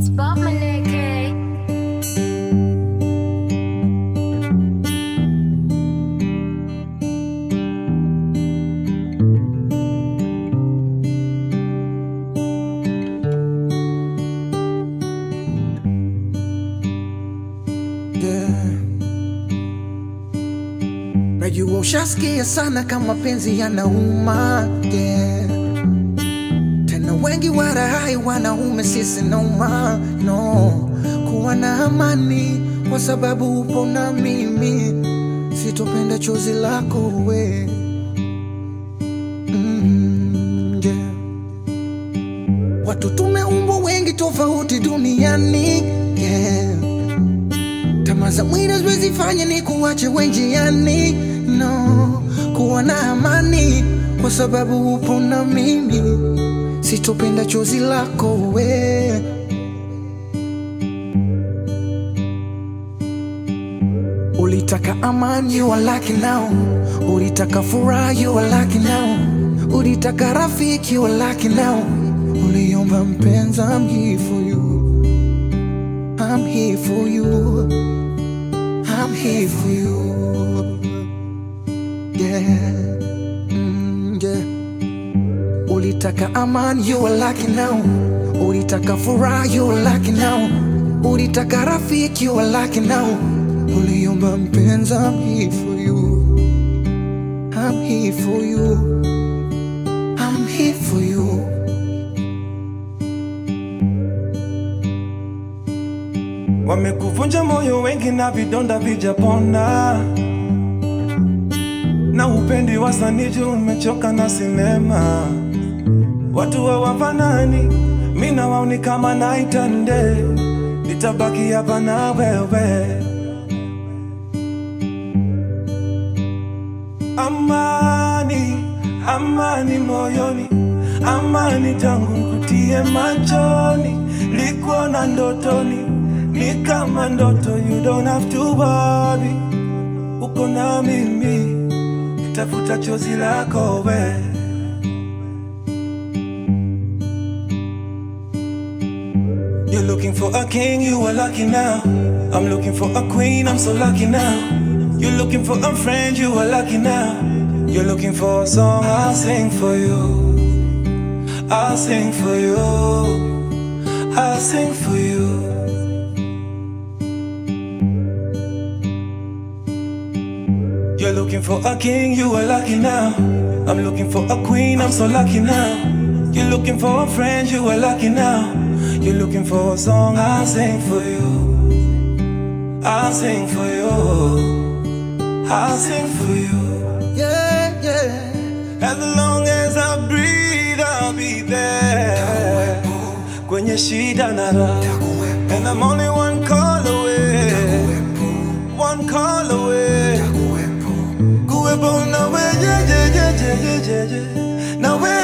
It's Bob Maneke. Yeah. Najua ushasikia sana kama penzi yanauma yeah. Tena wengi warahai wanaume sisi noma no kuwa na amani kwa sababu upo na mimi, sitopenda chozi lako we mm, yeah. Watu tumeumbwa wengi tofauti duniani yeah. Tamaa za mwili haziwezi fanya ni kuwache wenjiani, no. Kuwa na amani kwa sababu upo na mimi, sitopenda chozi lako we. Ulitaka amani, you are lucky now. Ulitaka furaha, you are lucky now. Ulitaka rafiki, you are lucky now. Uliomba mpenzi, I'm here for you. I'm here for you. I'm here for you. Yeah. Mm, yeah. Ulitaka amani, you are lucky now. Ulitaka furaha, you are lucky now. Ulitaka rafiki, you are lucky now. Uliomba mpenzi, I'm here for you. I'm here for you. I'm here for you. Wamekuvunja moyo wengi na vidonda vijapona, na upendi wasaniji, umechoka na sinema. Watu hawafanani, mi na wao ni kama night and day. Nitabaki hapa na wewe. Amani, amani moyoni, amani tangu nkutie machoni, likuona ndotoni, ni kama ndoto, you don't have to worry. Uko na mimi, nitafuta chozi lako we. You're looking for a king, you are lucky now. I'm looking for a queen, I'm so lucky now. You're looking for a friend, you are lucky now. You're looking for a song, I'll sing for you. I'll sing for you. I'll sing for you. You're looking for a king, you are lucky now. I'm looking for a queen, I'm so lucky now. You're looking for a friend, you are lucky now. You're looking for a song, I'll sing for you. I'll sing for you. I'll sing for you. Yeah, yeah. As long as I breathe, I'll be there. Kwenye shida na raha. And I'm only one call away. One call away. Kuwepo na we, yeah, yeah, yeah, yeah, yeah, yeah, yeah. Na we.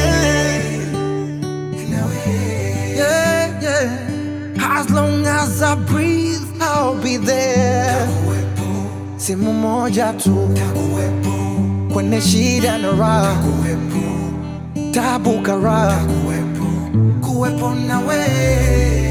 Yeah, yeah. As long as I breathe, I'll be there. Simu moja tu kwenye shida na raha, tabu karaha, kuwepo na we